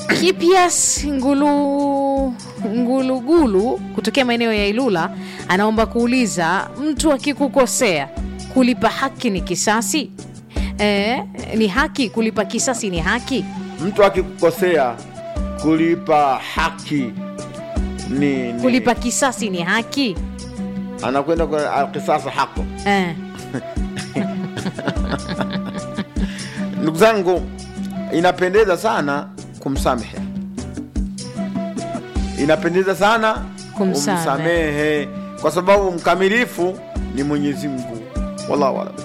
Kipias Ngulu Ngulugulu kutokea maeneo ya Ilula anaomba kuuliza, mtu akikukosea kulipa haki ni kisasi? Eh, ni haki kulipa kisasi ni haki? Mtu akikukosea kulipa haki ni, ni Kulipa kisasi ni haki? anakwenda kwa alkisasa hako. Eh. Ndugu zangu, inapendeza sana kumsamehe, inapendeza sana Kumsamehe. kumsamehe, kwa sababu mkamilifu ni Mwenyezi Mungu. Wallahu alam.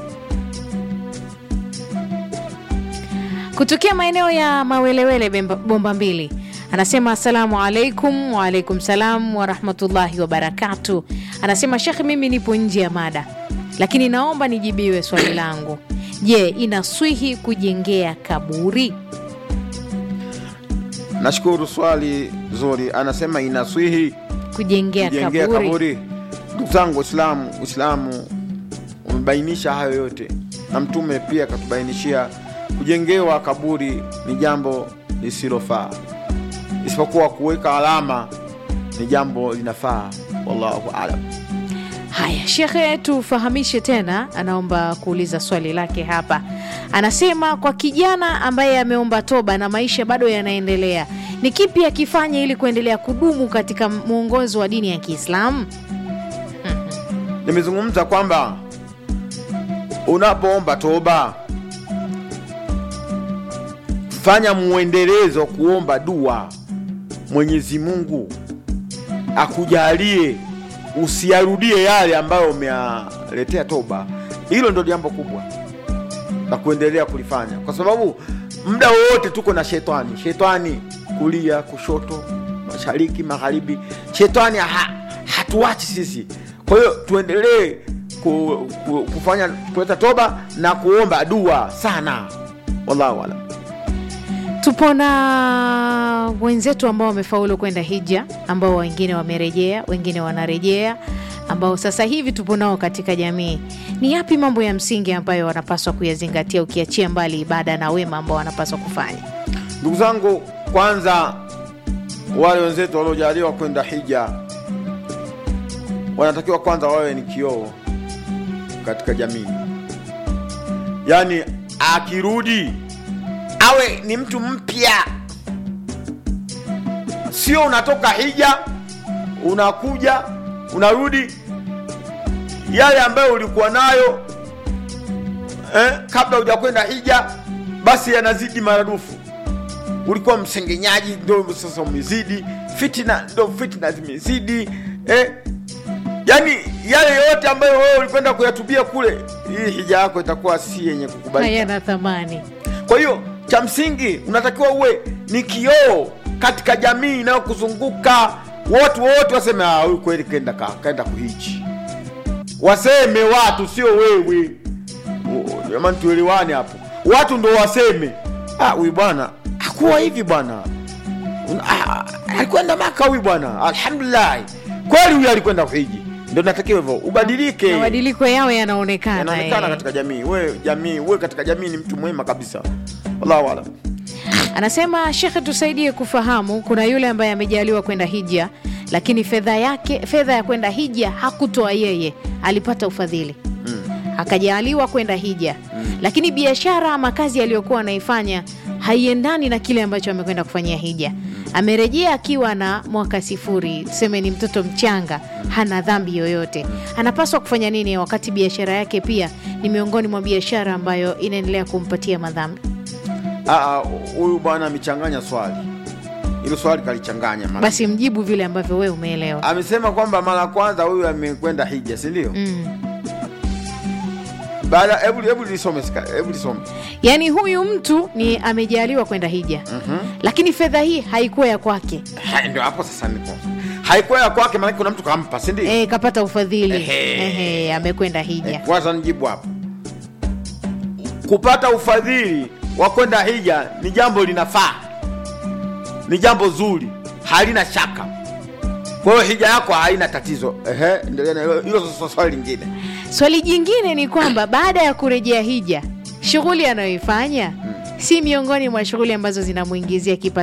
kutokea maeneo ya Mawelewele Bemba- bomba mbili anasema asalamu alaikum. Waalaikum salam warahmatullahi wabarakatu. Anasema shekhe, mimi nipo nje ya mada, lakini naomba nijibiwe swali langu. Je, inaswihi kujengea kaburi? Nashukuru swali zuri. Anasema inaswihi Kujengea kujengea kaburi, kaburi. Ndugu zangu Uislamu, Uislamu umebainisha hayo yote, na Mtume pia akatubainishia kujengewa kaburi ni jambo lisilofaa, isipokuwa kuweka alama ni jambo linafaa. Wallahu alam. Haya, shekhe, tufahamishe tena. Anaomba kuuliza swali lake hapa. Anasema kwa kijana ambaye ameomba toba na maisha bado yanaendelea, ni kipi akifanya ili kuendelea kudumu katika mwongozo wa dini ya Kiislamu? Nimezungumza kwamba unapoomba toba, fanya mwendelezo kuomba dua, Mwenyezi Mungu akujalie usiyarudie yale ambayo umeyaletea toba. Hilo ndo jambo kubwa la kuendelea kulifanya, kwa sababu muda wowote tuko na shetani. Shetani kulia, kushoto, mashariki, magharibi, shetani ha, hatuachi sisi. Kwa hiyo tuendelee ku, ku, kufanya kuleta toba na kuomba dua sana. Wallahu alam. Tupo na wenzetu ambao wamefaulu kwenda hija, ambao wengine wamerejea, wengine wanarejea, ambao sasa hivi tupo nao katika jamii. Ni yapi mambo ya msingi ambayo wanapaswa kuyazingatia, ukiachia mbali ibada na wema ambao wanapaswa kufanya? Ndugu zangu, kwanza wale wenzetu waliojaliwa kwenda hija wanatakiwa kwanza wawe ni kioo katika jamii, yaani akirudi awe ni mtu mpya, sio unatoka hija unakuja unarudi yale ambayo ulikuwa nayo eh, kabla hujakwenda hija, basi yanazidi maradufu ulikuwa msengenyaji, ndo sasa umezidi fitina, ndo fitina zimezidi eh. Yani yale yote ambayo wewe ulikwenda kuyatubia kule, hii hija yako itakuwa si yenye kukubalika. Hayana thamani. Kwa hiyo cha msingi unatakiwa uwe ni kioo katika jamii inayokuzunguka. Watu wote waseme "Ah, huyu kweli kaenda ka, kaenda kuhiji, waseme watu, sio wewe. Oh, Jamani, tuelewane hapo, watu ndo waseme "Ah, huyu bwana hakuwa hivi bwana, Ah, alikwenda Maka huyu bwana, alhamdulillah, kweli huyu alikwenda kuhiji. Ndo natakiwa hivyo, ubadilike Mabadiliko yao yanaonekana. yanaonekana eh. katika jamii. We jamii, we katika jamii ni mtu mwema kabisa. Wallahu alam. Anasema shekhe, tusaidie kufahamu. Kuna yule ambaye amejaliwa kwenda hija, lakini fedha yake fedha ya kwenda hija hakutoa yeye, alipata ufadhili akajaliwa kwenda hija, lakini biashara ama kazi aliyokuwa anaifanya haiendani na kile ambacho amekwenda kufanyia hija. Amerejea akiwa na mwaka sifuri, tuseme ni mtoto mchanga, hana dhambi yoyote. Anapaswa kufanya nini wakati biashara yake pia ni miongoni mwa biashara ambayo inaendelea kumpatia madhambi? Ah, ah, huyu bwana amechanganya swali, hilo swali kalichanganya. mara- Basi mjibu vile ambavyo wewe umeelewa. amesema kwamba mara ya kwanza huyu amekwenda hija, si ndio? Mm. Baada, hebu hebu lisome, sika- hebu lisome. Yaani huyu mtu ni amejaliwa kwenda hija, lakini fedha hii haikuwa ya kwake, Ha, Ndio hapo sasa niko haikuwa ya kwake, maana kuna mtu kampa, si ndio? e, kapata ufadhili Ehe. Ehe, amekwenda hija. Kwanza nijibu hapo, kupata ufadhili wa kwenda hija ni jambo linafaa, ni jambo zuri, halina shaka. Kwa hiyo hija yako haina tatizo. Ehe, endelea na hilo, hilo sasa swali lingine. Swali jingine ni kwamba baada ya kurejea hija, shughuli anayoifanya si miongoni mwa shughuli ambazo zinamwingizia kipato